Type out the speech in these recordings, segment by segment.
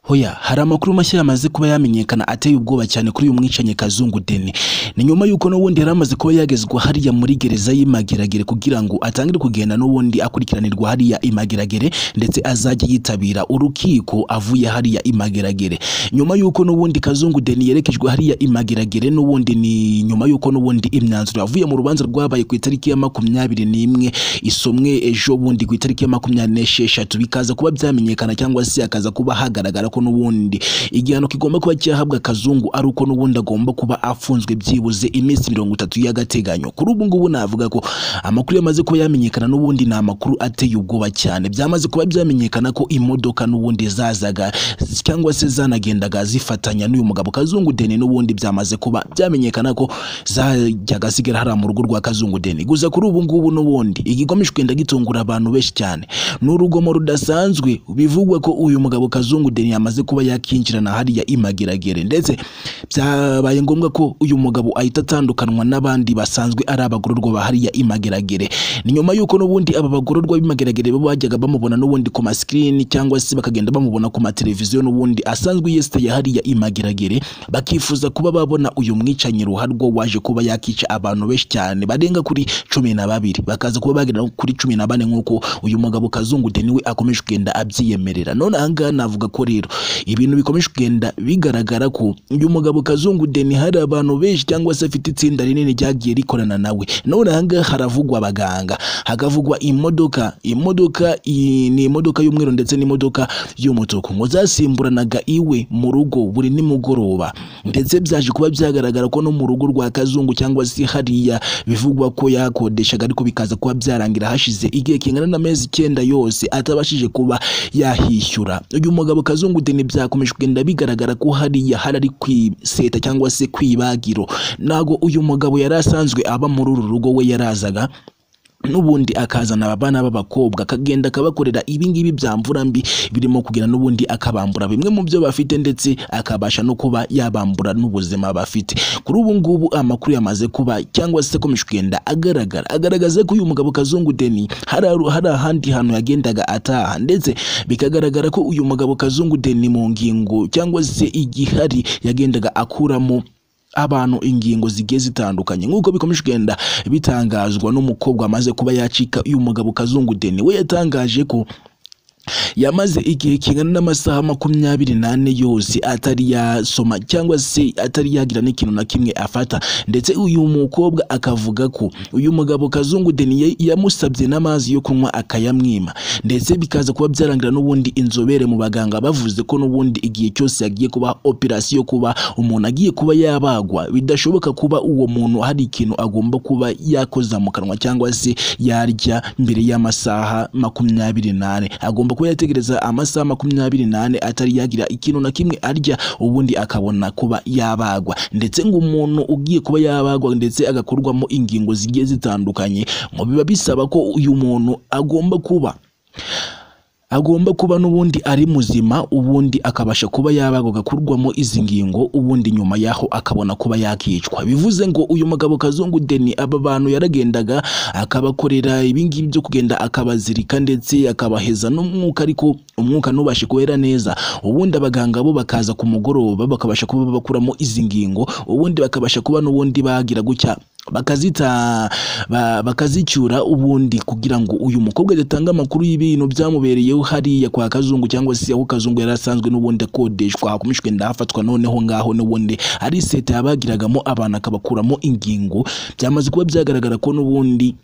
hoya hari amakuru mashya yamaze kuba yamenyekana ateye ubwoba cyane kuri uyu mwicanyi kazungu deni ni nyuma y'uko n'ubundi yari amaze kuba yagezwa hariya muri gereza y'imageragere kugira ngo atangire kugenda n'ubundi akurikiranirwa hariya imageragere ndetse azajye yitabira urukiko avuye hariya imageragere nyuma y'uko n'ubundi kazungu deni yerekejwe hariya imageragere n'ubundi ni nyuma y'uko n'ubundi imyanzuro yavuye mu rubanza rwabaye ku itariki ya makumyabiri n'imwe isomwe ejo bundi ku itariki ya makumyabiri n'esheshatu bikaza kuba byamenyekana cyangwa se hakaza kuba hagaragara ko n'ubundi igihano kigomba kuba cyahabwa kazungu ari uko n'ubundi agomba kuba afunzwe byibuze iminsi mirongo itatu y'agateganyo kuri ubu ngubu navuga ko amakuru yamaze kuba yamenyekana n'ubundi ni amakuru ateye ubwoba cyane byamaze kuba byamenyekana ko imodoka n'ubundi zazaga cyangwa se zanagendaga zifatanya n'uyu mugabo kazungu deni n'ubundi byamaze kuba byamenyekana ko zajyaga zigera hariya mu rugo rwa kazungu deni gusa kuri ubu ngubu n'ubundi igikomeye kugenda gitungura abantu benshi cyane ni urugomo rudasanzwe bivugwa ko uyu mugabo kazungu deni yamaze kuba yakinjirana hariya imageragere ndetse byabaye ngombwa ko uyu mugabo ahita atandukanwa n'abandi basanzwe ari abagororwa ba hariya imageragere ni nyuma y'uko n'ubundi aba bagororwa b'imageragere bajyaga bamubona n'ubundi ku masikirini cyangwa se bakagenda bamubona ku mateleviziyo n'ubundi asanzwe yesitaye hariya imageragere bakifuza kuba babona uyu mwicanyi ruharwa waje kuba yakica abantu benshi cyane barenga kuri cumi na babiri bakaza kuba bagera kuri cumi na bane nk'uko uyu mugabo kazungu deni we akomeje kugenda abyiyemerera none ahangaha navuga ko rero ibintu bikomeje kugenda bigaragara ko uyu mugabo kazungu deni hari abantu benshi cyangwa se afite itsinda rinini ryagiye rikorana nawe none ahangaha haravugwa abaganga hakavugwa imodoka imodoka i- ni imodoka y'umweru ndetse n'imodoka y'umutuku ngo zasimburanaga iwe mu rugo buri nimugoroba ndetse byaje kuba byagaragara ko no mu rugo rwa kazungu cyangwa se hariya bivugwa ko yakodeshaga ariko bikaza kuba byarangira hashize igihe kingana n'amezi icyenda yose atabashije kuba yahishyura uyu mugabo kazungu deni byakomeje kugenda bigaragara ko hariya hari ari kwiseta cyangwa se kwibagiro ntabwo uyu mugabo yari asanzwe aba muri uru rugo we yarazaga n'ubundi akazana abana b'abakobwa akagenda akabakorera ibingibi bya mvura mbi birimo kugira n'ubundi akabambura bimwe mu byo bafite ndetse akabasha no kuba yabambura n'ubuzima bafite kuri ubu ngubu amakuru yamaze kuba cyangwa se akomeje kugenda agaragara agaragaza ko uyu mugabo kazungu deni hari hari ahandi hantu yagendaga ataha ndetse bikagaragara ko uyu mugabo kazungu deni mu ngingo cyangwa se igihari yagendaga akuramo abantu ingingo zigiye zitandukanye nk'uko bikomeje kugenda bitangazwa n'umukobwa amaze kuba yacika uyu mugabo kazungu deni we yatangaje ko yamaze igihe kingana n'amasaha makumyabiri n'ane yose atari yasoma cyangwa se atari yagira n'ikintu na kimwe afata ndetse uyu mukobwa akavuga ko uyu mugabo kazungu deniye yamusabye n'amazi yo kunywa akayamwima ndetse bikaza kuba byarangira n'ubundi inzobere mu baganga bavuze ko n'ubundi igihe cyose yagiye kuba operasiyo kuba umuntu agiye kuba yabagwa bidashoboka kuba uwo muntu hari ikintu agomba kuba yakoza mu kanwa cyangwa se yarya mbere y'amasaha makumyabiri n'ane agomba kuba yategereza amasaha makumyabiri n'ane atari yagira ikintu na kimwe arya ubundi akabona kuba yabagwa ndetse ngo umuntu ugiye kuba yabagwa ndetse agakorwamo ingingo zigiye zitandukanye ngo biba bisaba ko uyu muntu agomba kuba agomba kuba n'ubundi ari muzima ubundi akabasha kuba yabagwa agakurwamo izi ngingo ubundi nyuma yaho akabona kuba yakicwa bivuze ngo uyu mugabo kazungu deni aba bantu yaragendaga akabakorera ibingibi byo kugenda akabazirika ndetse akabaheza n'umwuka ariko umwuka ntubashe kuwera neza ubundi abaganga bo bakaza ku mugoroba bakabasha kuba bakuramo izi ngingo ubundi bakabasha kuba n'ubundi bagira gutya bakazita ba- bakazicyura ubundi kugira ngo uyu mukobwa adatanga amakuru y'ibintu byamubereyeho hariya kwa kazungu cyangwa se aho kazungu yari asanzwe n'ubundi akodeshwa hakomejwe ndahafatwa noneho ngaho n'ubundi ari seta yabagiragamo abantu akabakuramo ingingo byamaze kuba byagaragara ko n'ubundi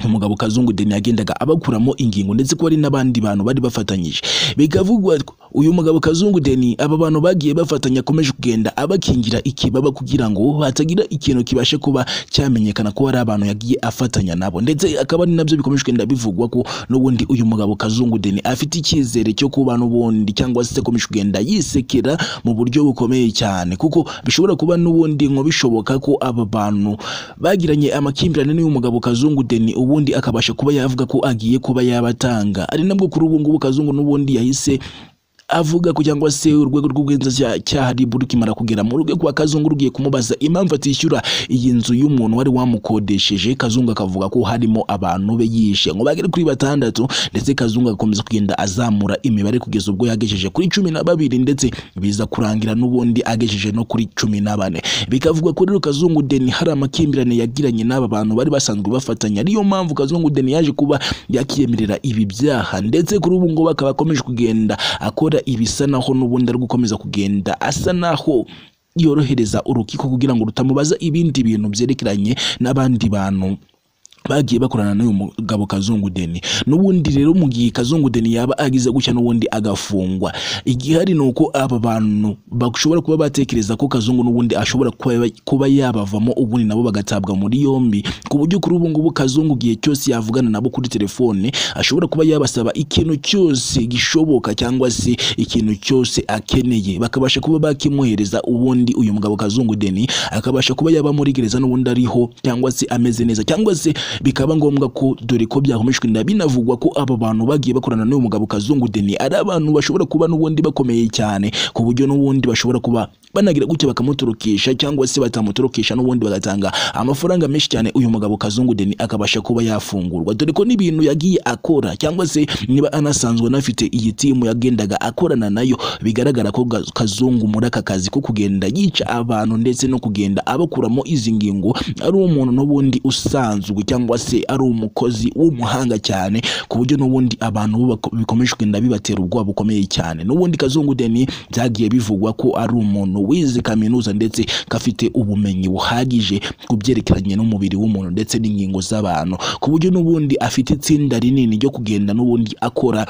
umugabo kazungu deni yagendaga abakuramo ingingo ndetse ko hari n'abandi bantu bari bafatanyije bikavugwa ko uyu mugabo kazungu deni aba bantu bagiye bafatanya akomeje kugenda abakingira ikibaba kugira ngo hatagira ikintu kibashe kuba cyamenyekana ko hari abantu yagiye afatanya nabo ndetse akaba ari nabyo bikomeje kugenda bivugwa ko n'ubundi uyu mugabo kazungu deni afite icyizere cyo kuba n'ubundi cyangwa se akomeje kugenda yisekera mu buryo bukomeye cyane kuko bishobora kuba n'ubundi ngo bishoboka ko aba bantu bagiranye amakimbirane n'uyu mugabo kazungu deni ubundi akabasha kuba yavuga ko agiye kuba yabatanga ari nabwo kuri ubu ngubu kazungu n'ubundi yahise avuga ko cyangwa se urwego rw'ubugenzacyaha RIB rukimara kugera mu rugo kwa Kazungu rugiye kumubaza impamvu atishyura iyi nzu y'umuntu wari wamukodesheje Kazungu akavuga ko harimo abantu be yishe ngo bagere kuri batandatu ndetse Kazungu agakomeza kugenda azamura imibare kugeza ubwo yagejeje kuri cumi na babiri ndetse biza kurangira n'ubundi agejeje no kuri cumi na bane bikavugwa ko rero Kazungu Deni hari amakimbirane yagiranye n'aba bantu bari basanzwe bafatanya ariyo mpamvu Kazungu Deni yaje kuba yakiyemerera ibi byaha ndetse kuri ubu ngubu akaba akomeje kugenda akora ibisa naho n'ubundi ari gukomeza kugenda asa naho yorohereza urukiko kugira ngo rutamubaza ibindi bintu byerekeranye n'abandi bantu bagiye bakorana n'uyu mugabo Kazungu Deni n'ubundi rero mu gihe Kazungu Deni yaba agize gutya n'ubundi agafungwa igihari ni uko aba bantu bashobora kuba batekereza ko Kazungu n'ubundi ashobora kuba- kuba yabavamo ubundi nabo bagatabwa muri yombi ku buryo kuri ubu ngubu Kazungu igihe cyose yavugana nabo kuri telefone ashobora kuba yabasaba ikintu cyose gishoboka cyangwa se ikintu cyose akeneye bakabasha kuba bakimwohereza ubundi uyu mugabo Kazungu Deni akabasha kuba yaba muri gereza n'ubundi ariho cyangwa se ameze neza cyangwa se bikaba ngombwa ko dore ko byakomejwe inda binavugwa ko aba bantu bagiye bakorana n'uyu mugabo Kazungu Deni ari abantu bashobora kuba n'ubundi bakomeye cyane ku buryo n'ubundi bashobora kuba banagira gutya bakamutorokesha cyangwa se batamutorokesha n'ubundi bagatanga amafaranga menshi cyane uyu mugabo Kazungu Deni akabasha kuba yafungurwa dore ko n'ibintu yagiye akora cyangwa se niba anasanzwe anafite iyi timu yagendaga akorana nayo bigaragara ko Ga- Kazungu muri aka kazi ko kugenda yica abantu ndetse no kugenda abakuramo izi ngingo ari umuntu n'ubundi usanzwe cyangwa se ari umukozi w'umuhanga cyane ku buryo n'ubundi abantu bo bako- bikomeje kugenda bibatera ubwoba bukomeye cyane n'ubundi Kazungu Deni byagiye bivugwa ko ari umuntu wize kaminuza ndetse kafite ubumenyi buhagije ku byerekeranye n'umubiri w'umuntu ndetse n'ingingo z'abantu ku buryo n'ubundi afite itsinda rinini ryo kugenda n'ubundi akora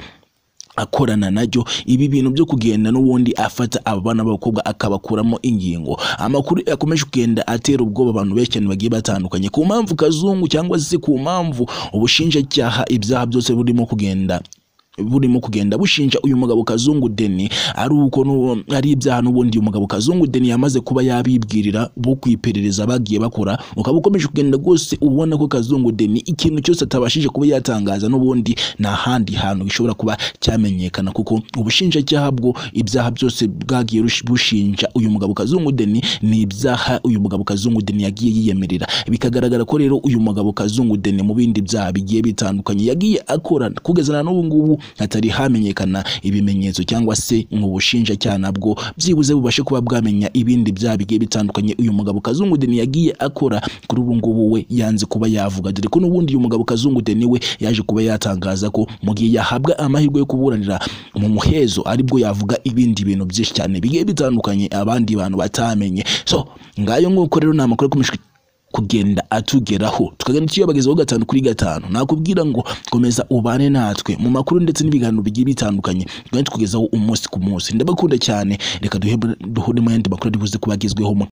akorana naryo ibi bintu byo kugenda n'ubundi afata abana b'abakobwa akabakuramo ingingo amakuru akomeje kugenda atera ubwoba abantu benshi cyane bagiye batandukanye ku mpamvu kazungu cyangwa se ku mpamvu ubushinjacyaha ibyaha byose burimo kugenda burimo kugenda bushinja uyu mugabo Kazungu Deni ari uko n'ubu- ari ibyaha n'ubundi uyu mugabo Kazungu Deni yamaze kuba yabibwirira bo ku iperereza bagiye bakora ukaba ukomeje kugenda rwose ubona ko Kazungu Deni ikintu cyose atabashije kuba yatangaza n'ubundi nta handi hantu gishobora kuba cyamenyekana kuko ubushinjacyaha bwo ibyaha byose bwagiye rush- bushinja uyu mugabo Kazungu Deni ni ibyaha uyu mugabo Kazungu Deni yagiye yiyemerera bikagaragara ko rero uyu mugabo Kazungu Deni mu bindi byaha bigiye bitandukanye yagiye akora kugeza na n'ubu ngubu hatari hamenyekana ibimenyetso cyangwa se mu bushinjacyaha nabwo byibuze bubashe kuba bwamenya ibindi byaha bigiye bitandukanye uyu mugabo Kazungu Deni yagiye akora kuri ubu ngubu we yanze kuba yavuga dore ko n'ubundi uyu mugabo Kazungu Deni we yaje kuba yatangaza ko mu gihe yahabwa amahirwe yo kuburanira mu muhezo aribwo yavuga ibindi bintu byinshi cyane bigiye bitandukanye abandi bantu batamenye so ngayo nguko rero ni amakuru akomeje kugenda atugeraho tukagenda tuyabagezaho gatanu kuri gatanu nakubwira ngo komeza ubane natwe mu makuru ndetse n'ibiganiro bigiye bitandukanye tugenda tukugezaho umunsi ku munsi ndabakunda cyane reka duhe- duhure mu yandi makuru ari buze kuba agezweho